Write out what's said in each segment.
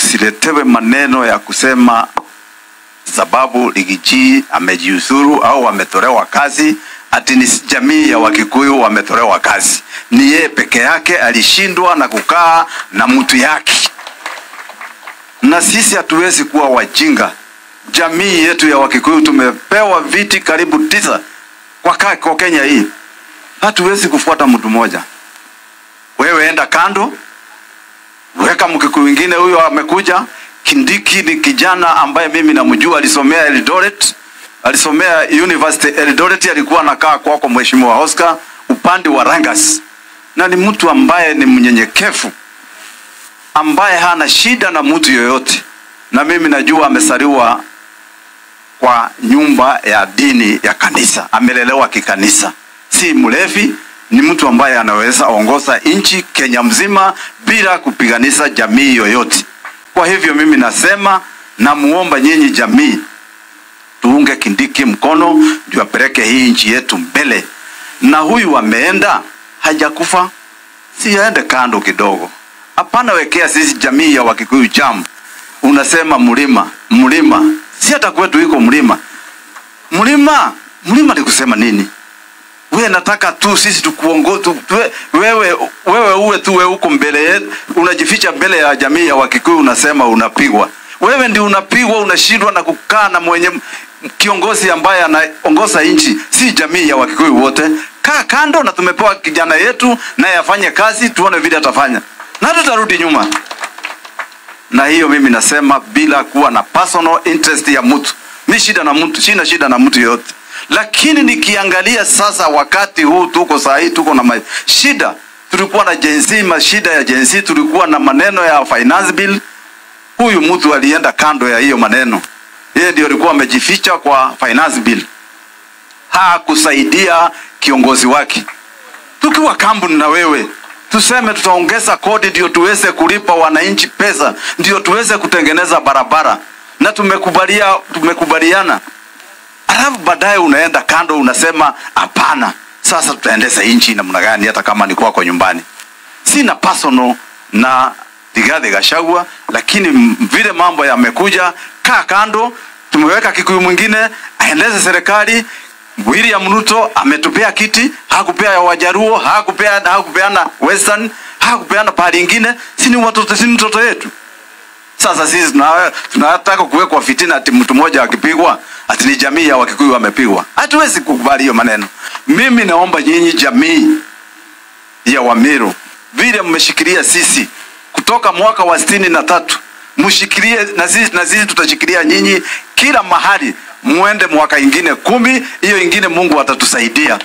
tusiletewe maneno ya kusema sababu Rigiji amejiuzuru au ametolewa kazi ati ni jamii ya Wakikuyu wametolewa kazi. Ni yeye peke yake alishindwa na kukaa na mtu yake, na sisi hatuwezi kuwa wajinga. Jamii yetu ya Wakikuyu tumepewa viti karibu tisa kwa, ka- kwa Kenya hii, hatuwezi kufuata mtu mmoja. Wewe enda kando, weka Mkikuyu mwingine. Huyo amekuja Kindiki ni kijana ambaye mimi namjua, alisomea Eldoret, alisomea University Eldoret, alikuwa anakaa kwako Mheshimiwa Oscar upande wa Rangas, na ni mtu ambaye ni mnyenyekevu, ambaye hana shida na mtu yoyote, na mimi najua amesaliwa kwa nyumba ya dini ya kanisa, amelelewa kikanisa, si mlevi. Ni mtu ambaye anaweza ongoza nchi Kenya mzima bila kupiganisha jamii yoyote. Kwa hivyo mimi nasema, namuomba nyinyi jamii, tuunge Kindiki mkono ndio apeleke hii nchi yetu mbele. Na huyu ameenda hajakufa, si aende kando kidogo. Hapana, wekea sisi jamii ya Wakikuyu jamu. Unasema mlima mlima, si hata kwetu iko mlima mlima mlima, ni kusema nini? We nataka tu sisi tukuongo tu, tuwe, wewe wewe uwe tu wewe uko mbele yetu, unajificha mbele ya jamii ya Wakikuyu, unasema unapigwa. Wewe ndi unapigwa, unashindwa na kukaa na mwenye kiongozi ambaye anaongoza nchi, si jamii ya Wakikuyu wote. Kaa kando, na tumepewa kijana yetu naye afanye kazi, tuone vile atafanya, na tutarudi nyuma. Na hiyo mimi nasema bila kuwa na personal interest ya mtu. Mi shida na mtu, sina shida na mtu yoyote lakini nikiangalia sasa, wakati huu tuko saa hii tuko na ma- shida. Tulikuwa na jenzi, mashida ya jenzi, tulikuwa na maneno ya finance bill. Huyu mtu alienda kando ya hiyo maneno, yeye ndio alikuwa amejificha kwa finance bill, hakusaidia kiongozi wake. Tukiwa kampuni na wewe tuseme tutaongeza kodi ndio tuweze kulipa wananchi pesa, ndio tuweze kutengeneza barabara, na tumekubalia, tumekubaliana alafu baadaye unaenda kando unasema hapana, sasa tutaendesha nchi namna gani? Hata kama ni kwako nyumbani. Sina personal na Rigathi Gachagua, lakini m- vile mambo yamekuja, kaa kando. Tumeweka Kikuyu mwingine aendeze serikali. William Ruto ametupea kiti, hakupea ya Wajaruo, hakupea hakupeana Western, hakupeana pahali ingine. Si ni watoto, si ni mtoto yetu? Sasa sisi tuna- tunataka kuwekwa fitina ati mtu mmoja akipigwa ati ni jamii ya Wakikuyu wamepigwa. Hatuwezi kukubali hiyo maneno. Mimi naomba nyinyi jamii ya Wamiru, vile mmeshikilia sisi kutoka mwaka wa sitini na tatu mshikilie na sisi, na sisi tutashikilia nyinyi kila mahali, muende mwaka ingine kumi, hiyo ingine Mungu atatusaidia.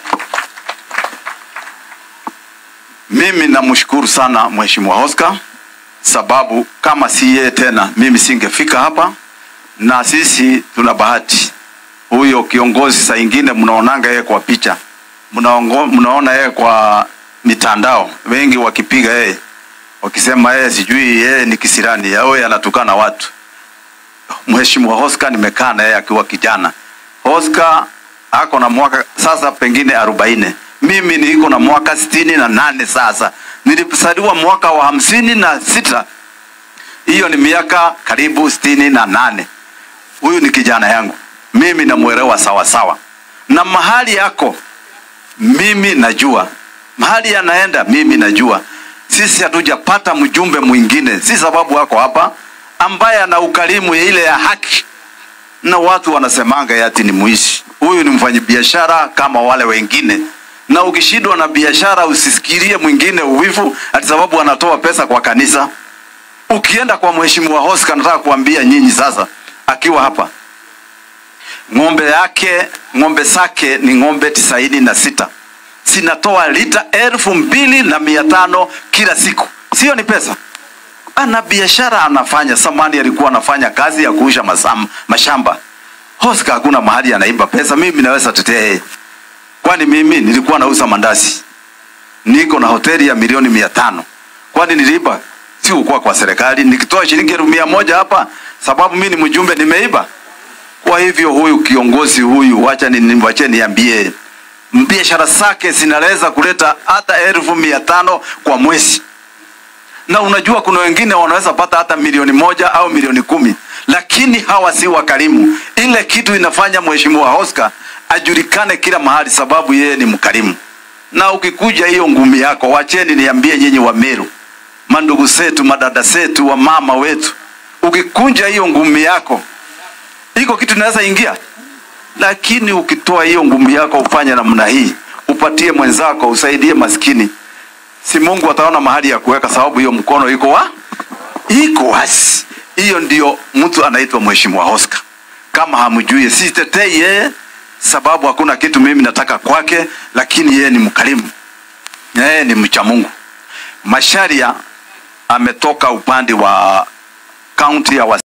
Mimi namshukuru sana Mheshimiwa Oscar sababu kama si yeye tena mimi singefika hapa, na sisi tuna bahati. Huyo kiongozi saa ingine mnaonanga yeye kwa picha, mnaongo, mnaona yeye kwa mitandao, wengi wakipiga yeye wakisema yeye sijui yeye ni kisirani au yeye anatukana watu. Mheshimiwa Oscar nimekaa na yeye akiwa kijana. Oscar ako na mwaka sasa pengine arobaini, mimi niko na mwaka sitini na nane sasa nilizaliwa mwaka wa hamsini na sita hiyo ni miaka karibu sitini na nane huyu ni kijana yangu mimi namwelewa sawa sawa na mahali yako mimi najua mahali yanaenda mimi najua sisi hatujapata mjumbe mwingine si sababu wako hapa ambaye ana ukarimu ya ile ya haki na watu wanasemanga yati ni mwishi huyu ni mfanyabiashara kama wale wengine na ukishindwa na biashara usisikirie mwingine uwivu ati sababu anatoa pesa kwa kanisa. Ukienda kwa mheshimiwa Oscar, nataka kuambia nyinyi sasa, akiwa hapa, ng'ombe yake ng'ombe zake ni ng'ombe tisaini na sita zinatoa lita elfu mbili na mia tano kila siku, sio ni pesa? Ana biashara anafanya. Samani alikuwa anafanya kazi ya kuusha masam, mashamba. Oscar hakuna mahali anaiba pesa, mimi naweza tetea yeye kwani mimi nilikuwa nauza mandazi, niko na hoteli ya milioni mia tano. Kwani niliiba? Si ukuwa kwa serikali, nikitoa shilingi elfu mia moja hapa sababu mimi ni mjumbe, nimeiba? Kwa hivyo huyu kiongozi huyu, wacha ni wache niambie, biashara zake zinaweza kuleta hata elfu mia tano kwa mwezi, na unajua kuna wengine wanaweza pata hata milioni moja au milioni kumi lakini hawa si wakarimu ile kitu inafanya mheshimiwa Oscar ajulikane kila mahali sababu yeye ni mkarimu na ukikuja hiyo ngumi yako wacheni niambie nyinyi wa Meru mandugu zetu madada zetu wa mama wetu ukikunja hiyo ngumi yako iko kitu inaweza ingia lakini ukitoa hiyo ngumi yako ufanye namna hii upatie mwenzako usaidie maskini si Mungu ataona mahali ya kuweka sababu hiyo mkono iko wa iko wazi hiyo ndio mtu anaitwa mheshimiwa Oscar kama hamjui sitetei yeye sababu hakuna kitu mimi nataka kwake lakini yeye ni mkarimu yeye ni mcha Mungu Masharia ametoka upande wa kaunti ya